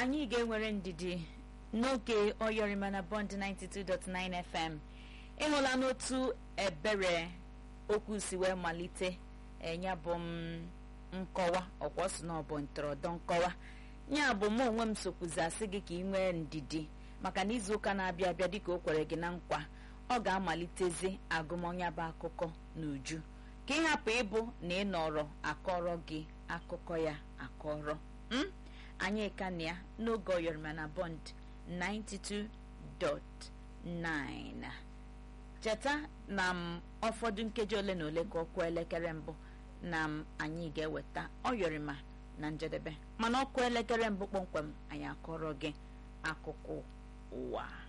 anyị ga-enwere ndidi n'oge oyọrịma na bond 92.9 fm ịhụla n'otu ebere okwu si wee malite enya bụ m nkọwa ọkwa sị na ọ bụ ntọrọdọ nkọwa ya bụ mụ onwe m sokwuzi asị gị ka ị nwee ndidi maka na izuụka na-abịa abịa dịka o kwere gị na nkwa ọ ga-amalitezi agụmọnya bụ akụkọ n'uju ka ị hapụ ịbụ na ị nọrọ akọrọ gị akụkọ ya akọrọ m anyị ka na ya n'oge oyọrịma na bond 92.9 cheta na m ụfọdụ nkeji ole na ole ka ọkụ elekere mbụ na m anyị ga-eweta oyọrịma na njedebe mana ọkụ elekere mbụ kpọmkwem anyị akọrọ gị akụkọ ụwa